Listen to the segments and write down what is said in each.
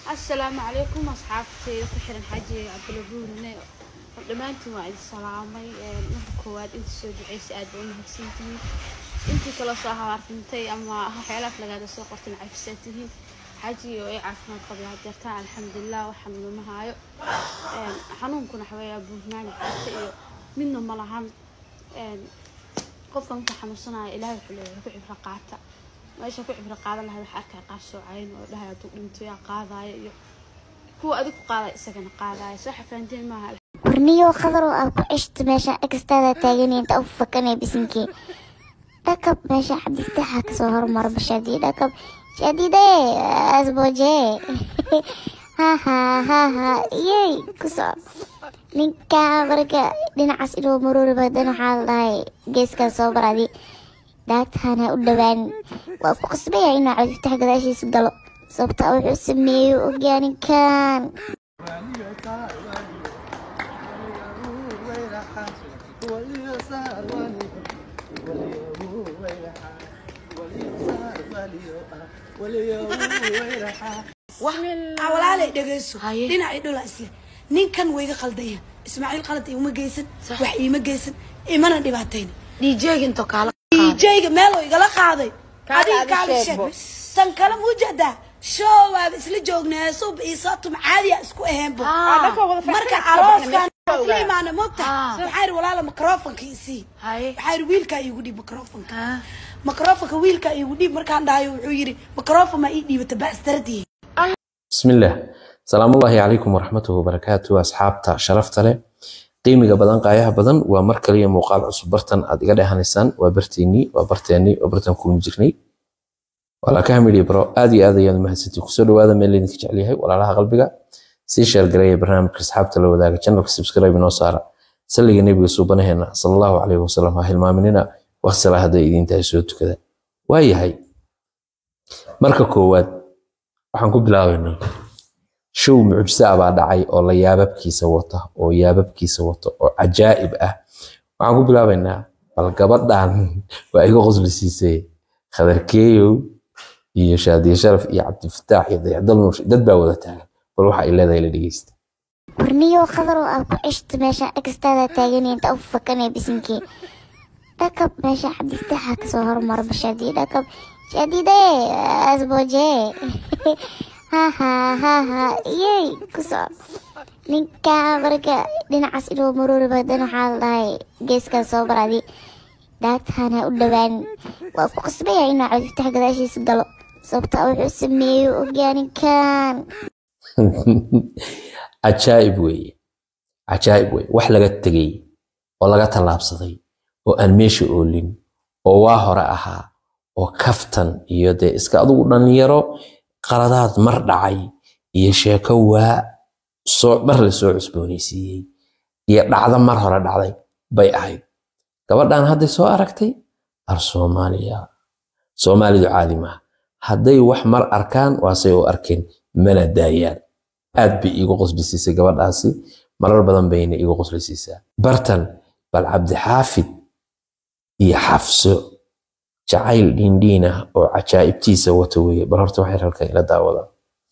asalaamu calaykum asxaabteyda ku xiran xaaji cabdulabuurne dhammaantiin waa idin salaamay marka koowaad inta soo duceysay aad ba u mahadsantihiin intii kaloo soo habaartintay ama waxyaalaaf lagaada soo qortin cafisaa tihiin xaaji oo ay caafimaad qabay hadeertaan alxamdulilah waxaan numa haayo xanuunkuna waxaweeyaa buurnaan caata iyo midna ma lahan qofka marka xanuunsanaya ilaahay wuxuu leeyahay ku cibro qaata meesha ku cibro qaadan lahayd wax arkay qaar soocayn oo dhahay hadduu dhinto yaa qaadaayo iyo kuwa adig ku qaadaya isagana qaadaayo soo xafaanteen maaha warniyo khadarow aad ku ceshta meesha egstaada taaganaya inta u fakanaya bisinkii dhakab meesha cabdiftaxa kasoo hormara bashaadii dhakab shaadide asboje haha haha yey kusoo ninka marka dhinacaas inuu maruuri badan waxaa la dhahay geeskaa soo baradi daagtahana u dhowaan waa ku qasbaya inuu cabdiftax gadaashiisa galo sababta wuxuu sameeyo ogyaa ninkan walaalay dhegeyso dhinacii dhula isle ninkan wayga qaldaya ismaaciil qalad iuma geysan wax iima geysan imana dhibaatayn djga meeloo igala qaaday adiga kaala sheeg tan kale muujeedaa shoowaaba isla joognaa suub iisaatum caadiya isku aheenbo marka arooskan ka imaana mogta waxaa yidhi walaala microfonka isii waxaa yidhi wiilkaa iigu dhiib microfonka microfonka wiilkaa iigu dhiib markaan dhahayo wuxuu yidhi microfon maa ii dhiibata baastaradiye بسم الله سلام الله عليكم ورحمة وبركاته أصحابتا شرفت له qiimiga badan qaayaha badan waa mar kaliya muuqaal cusub bartan aad iga dhehanaysaan waa barteennii waa barteennii waa bartan kulmi jirnay walaalkaha midhi bro aad iyo aad ayaad mahadsantii kusoo dhawaada meel laydinka jecel yahay walaalaha qalbiga sii sheergareeya barnaamijka asxaabta la wadaaga channelka subscribe inoo saara salliga nebiga suubanaheena salallahu calayhi wasalam ha hilmaaminina waqsala hadday idiin tahay soo tukada waayahay marka koowaad waxaan ku bilaabaynaa show mucjisa ah baa dhacay oo la yaababkiisa wata oo yaababkiisa wata oo cajaa'ib ah waxaan ku bilaabaynaa bal gabadhan waa iga qosli siisay khadarkeeyow iyo shaadiye sharaf iyo cabdifataax iyo dayacdal nuush dad baa wada taagan bal waxa ay leedahay la dhegeysta warniyo khadarow aad ku ceshta meesha egstaada taaganaya inta u fakanaya bisinkii dhakab meesha cabdiftaxa kasoo hormara bashaadii dhakab shaadide asboje haha haha yey kusoo ninka marka dhinacaas inuu maruuri badan waxaa la dhahay geeskaa soo baradi daagtahana u dhowaan waa ku qasbaya inuu cabdiftax gadaashiisa galo sababta wuxuu sameeyo ogyaa ninkan cajaa'ib weeye cajaa'ib weeye wax laga tegey oo laga tallaabsaday oo aan meesha oolin oo waa hore ahaa oo kaftan iyo dee iska adugu dhallinyaro qaladaad mar dhacay iyo sheeko waa soo mar la soo cusboonaysiiyey iyo dhacdo mar hore dhacday bay ahayd gabadhan hadday soo aragtay ar soomaaliya soomaalidu caadi maaha hadday wax mar arkaan waasay u arkeen mana daayaan aad bay iigu qoslisiisay gabadhaasi marar badan bayna iigu qoslisiisaa bartan bal cabdixaafid iyo xafso jacayl dhiindhiin ah oo cajaa'ibtiisa wata weeye bal horta waxay halkan ila daawadaan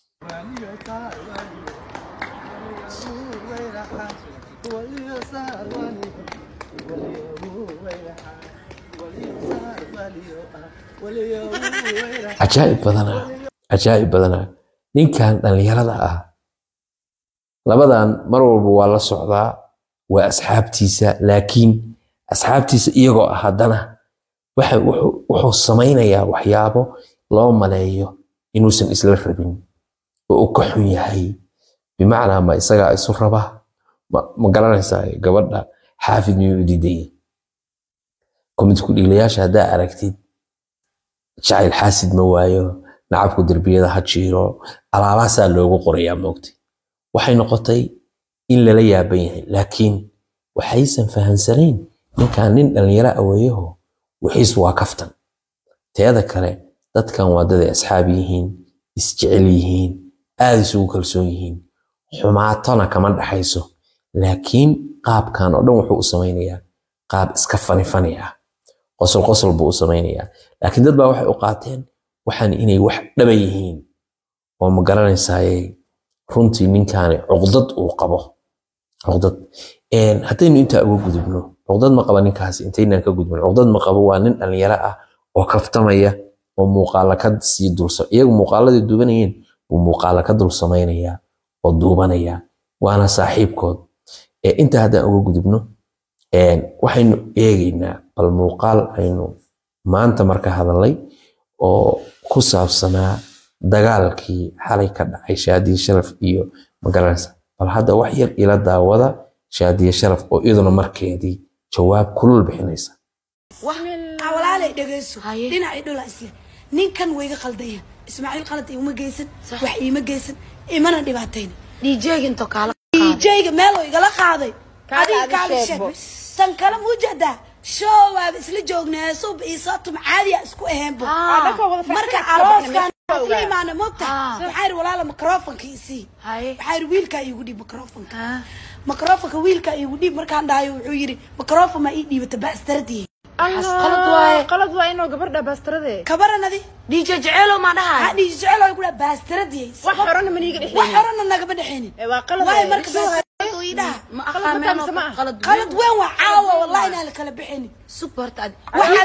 cajaa'ib badanaa cajaa'ib badanaa ninkan dhallinyarada ah labadan mar walba waa la socdaa waa asxaabtiisa laakiin asxaabtiisa iyagoo ah haddana waxa wuxuu samaynayaa waxyaabo loo maleeyo inuusan isla rabin oo uu ka xun yahay bimacnaa ma isagaa isu raba ma garanaysaa gabadha xaafid miyuu u diidaya komidku dhiilayaasha haddaa aragtid jacayl xaasid ma waayo nacabku derbiyada ha jiiro alaabaasaa loogu qorayaa moogtay waxay noqotay in lala yaaban yahay laakiin waxaysan fahansanayn ninkan nin dhallinyaro aweeyaho wixiis waa kaftan teeda kale dadkan waa daday asxaab yihiin isjecel yihiin aad isugu kalsoon yihiin xumaatona kama dhaxayso laakiin qaabkan oo dhan wuxuu u samaynayaa qaab iska fani fani ah qosol qosol buu u samaynayaa laakiin dad baa waxay u qaateen waxaan inay wax dhaba yihiin oo ma garanaysaaye runtii ninkaani cuqdad uu qabo cuqdad haddaynu intaa uga gudubno cuqdad ma qaba ninkaasi intaynaan ka gudbin cuqdad ma qabo waa nin dhalinyaro ah oo kaftamaya oo muuqaala ka sii dulsa iyagu muuqaaladii duubanayeen buu muuqaala ka dul samaynaya oo duubanaya waana saaxiibkood intaa haddaan uga gudubno waxaynu eegaynaa bal muuqaal aynu maanta marka hadalay oo ku saabsanaa dagaalkii xalay ka dhacay shaadiye sharaf iyo magaranaysa bal hadda wax yar ila daawada shaadiye sharaf oo iyaduna markeedii jawaab kulul bixinaysa walaalay dhegeyso dhinaca dhula isle ninkan wayga qaldaya ismaaciil qalad iguma geysan wax iima geysan imana dhibaatayn djg into kaala djga meel oo igala qaaday adiga kaala sheeg tan kale muu jeedaa show waaba isla joognaa suub iisoo tum caadiya isku aheenbo marka arooskan isla imaana mogta waxaa yidhi walaala microfonka isii waxaa yidhi wiilkaa iigu dhiib microfonka microfonka wiilkaa iigu dhiib markaan dhahayo wuxuu yidhi microfon maa ii dhiibata baastaradii qalad waa inuu gabardha baastarade kabaranadi dj jeceelo maa dhahay waxaa dhihi jecel ku dhaha baastaradii wax horena maniiga wax dhexeyn horena nagama dhexeynin waa qalad waay marka baastaradu ii dhaha ma aqaameen qalad weyn waa caawa wallahi inaan la kala bixinin sug horta ad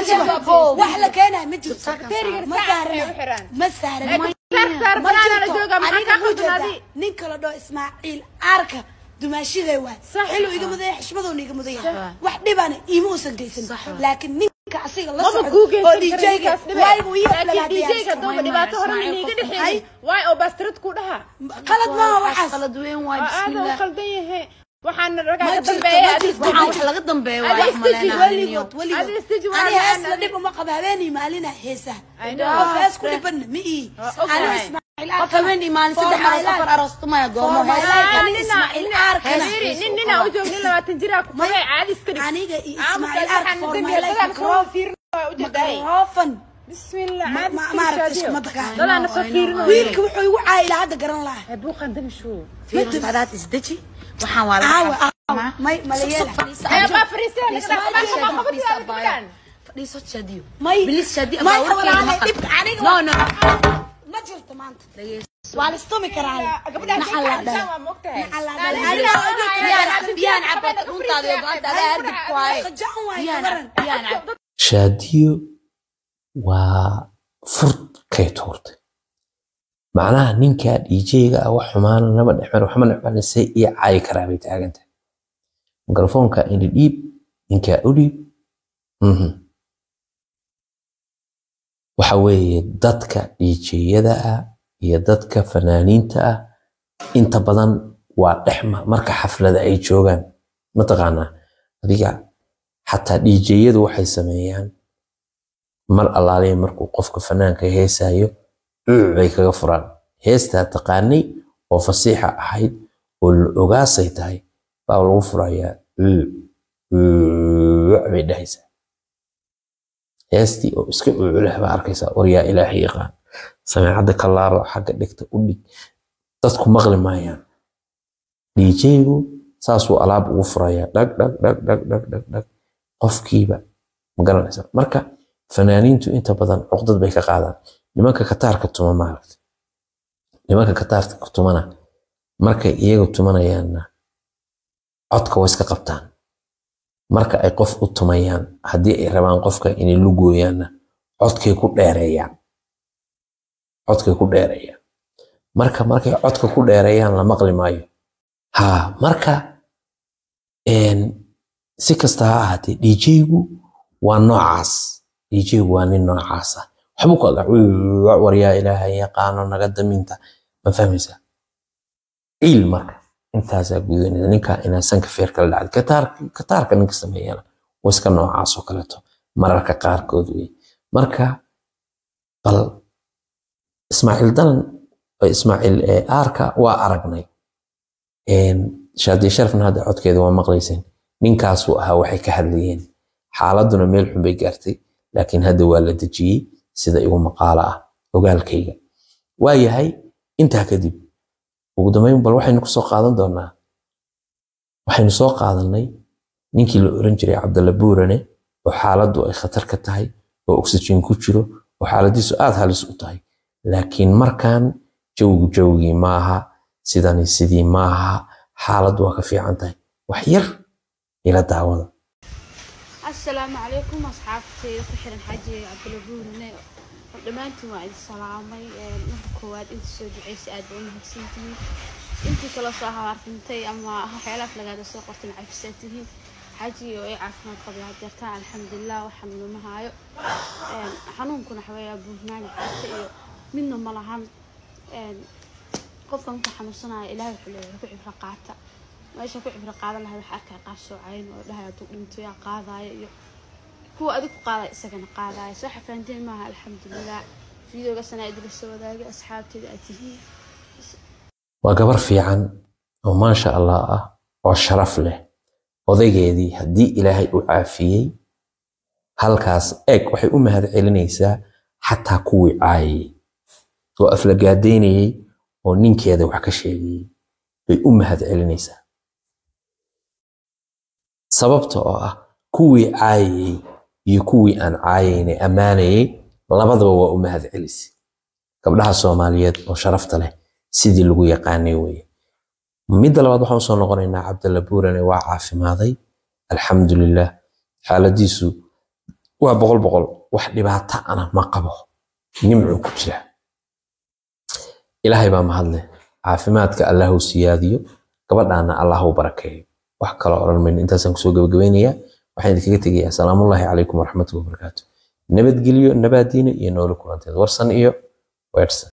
wax la keenayo ma jirto ma saarana ma saarana ma jirto aniga ku jeeda nin kala dhoo ismaaciil aarka dumaashiday waay xiluu iga mudaya xishmadoona iga mudaya wax dhibana iima uusan geysan laakiin ninka asiga la maba socdo kuu oo geysan djga waaybuu ii djga dooba dhibaato horena maniiga dhexeyn waay oo baastarad ku dhaha qalad maaha waxaas qalad weyn waay aada u bismillah qaldan yahay waxaana ragaa Ma ka jirto, dambeeya ma adiga jirto. waxaan wax laga dambeeyo waa Adiga wax istiji, maleynayo weligood weligood Adiga istiji waa ani hees nacana. la dhib uma qaba habeenii maalina heesaha I know. qof hees ku dhibanna ma ii okay. ani ismaaciil qof habeen imaan saddex mara safar aroostumaya goomo For my hees life. Ah, Ani nina- Ismaaciil nina- Aarkana. Xiriiri, nin nina u joog nin labaatan jiraa ku qabay caadi iska dhig aniga iyo Aamuska ismaaciil ark waxaan for dambi my life dadaan soo micro- fiirin waa u jeedaay microphone bismillah Ma- caadi ma- iska maaragtay shaadiyo. iskuma tagaan. dadaan soo fiirin wiilka wuxuu igu caayay ilaa hadda garan lahaa buuqan damishu fiirin hadaad isdeji waxaan waa caawa laga caawa may malayeela ee baa fariisay laga dhaafay ma qabtaan fadhiiso shaadiyo may bilis shaadiyo may baa warkeeda walaale maqal dhibka aniga no waa- no ma jirto maanta waa la istumi karaa gabadhaan Maxaa la dhahay? waa moogtahay Maxaa la Aniga dhahay? aniga biyaan aniga biyaan aniga cabad runtaada iyo go'aanta adaa hardib ku waaye qajacan waaye biyaan gabaran biyaan cab shaadiyo waa furkay tuurtay macnaha ninkaa dhiijeyga ah wax xumaana nama dhexmar waxma dhexmarisay iyo caayi karaa bay taagan tahay mikrofoonka ini dhiib ninkaa u dhiib Mhm. waxa weeye dadka dhiijeyada ah iyo dadka fanaaniinta ah inta badan waa dhexma marka xaflada ay joogaan mataqaanaa adiga xataa dhiijeyadu waxay sameeyaan mar allaaliya markuu qofka fanaanka heesayo cuuc bay kaga furaan heestaa taqaanay oo fasiixa ahayd oo la ogaasay tahay baa lagu furayaa cuuc cuuc bay dhahaysaa heestii oo iska cuuculeh baa arkaysaa war yaa ilaahay yaqaan sameecadda ka laabo xagga dhigta u dhig dadku maqli maayaan dhiijeygu saasuu alaab ugu furayaa dhag dhag dhag dhag dhag dhag dhag qofkiiba ma garanaysa marka fanaaniintu inta badan cuqdad bay ka qaadaan nimanka kataarka tuma maaragta nimanka kataarka tumana markay iyaga tumanayaanna codka way iska qabtaan marka ay qof u tumayaan haddii ay rabaan qofka inay lugooyaanna codkay ku dheereeyaan codkay ku dheereeyaan marka markay codka ku dheereeyaan la maqli maayo ha marka een, si kasta ha ahaatee djgu waa noocaas djgu waa nin noocaas ah waxbuu ku aga war yaa ilaahay yaqaano naga daminta ma fahmaysaa ciil marka intaasaa gudanaysa ninkaa inaa sanka feer kala dhacday kataarka kataarka ninka sameeyana waa iska noocaas oo kaleeto mararka qaarkood wey marka bal ismaaciil danan ismaaciil ee aarka waa aragnay shaadiye sharafna hadda codkeeda waa maqlayseen ninkaasuu ahaa waxay ka hadlayeen xaaladuna meel xun bay gaartay laakiin hadda waa la dejiyey sida igu maqaalo ah ogaalkayga waa yahay intaa kadib ugu dambeyn bal waxaynu kusoo qaadan doonaa waxaynu soo qaadanay ninkii la oran jiray cabdalla buurane oo xaaladdu ay khatar ka tahay oo oxygen ku jiro oo xaaladiisu aad halis u tahay laakiin markan jawgu jawgii maaha sidani sidii maaha xaaladdu waa ka fiican tahay wax yar ila daawada asalaamu calaykum asxaabteyda ku xiran xaaji cabdulabuurne dhammaantiin waa idin salaamay marka koowaad inta soo duceysay aad baa u mahadsantihiin intii kaloo soo habaartintay ama waxyaalaaf lagaaga soo qortay cafisaa tihiin xaaji oo ay caafimaad qabay hadeertaan alxamdulilah wax xanuuna ma haayo xanuunkuna waxaweeyaa buurnaan caata iyo midna ma lahan qofka marka xanuunsanaya ilaahay wuxuu leeyahay ku cibro qaata meesha ku cibro qaadan lahayd wax arkaa qaar soocayn oo dhahay hadduu dhinto yaa qaadaya iyo kuwa adig ku qaadaya isagana qaadaya soo xafaanteen maaha alxamdulilah fiidooga sanaa idila soo wadaagay asxaabteeda aad tihiin waa gabar fiican oo maasha allah ah oo sharaf leh odaygeedii haddii ilaahay u caafiyey halkaas eeg waxay u mahad celinaysaa xataa kuwii caayayey oo aflagaadaynayey oo ninkeeda wax ka sheegayey bay u mahad celinaysaa sababta oo ah kuwii caayayey iyo kuwii aan caayayne ammaanayey labadaba waa u mahad celisay gabdhaha soomaaliyeed oo sharafta leh sidii lagu yaqaanay weye midda labaad waxaan usoo noqonaynaa cabdalla buurane waa caafimaaday alxamdulilah xaaladiisu waa boqol boqol wax dhibaato ana ma qabo nimcuu ku jira ilaahay baa mahadleh caafimaadka allahu siyaadiyo gabadhaana allahu barakeeyo wax kaloo odhan mayno intaasaan kusoo gabagabaynayaa waxaan idinkaga tegayaa asalaamullaahi calaykum waraxmatullahi wabarakaatu nabadgelyo nabaadiina iyo noolo kulanteed warsan iyo weersan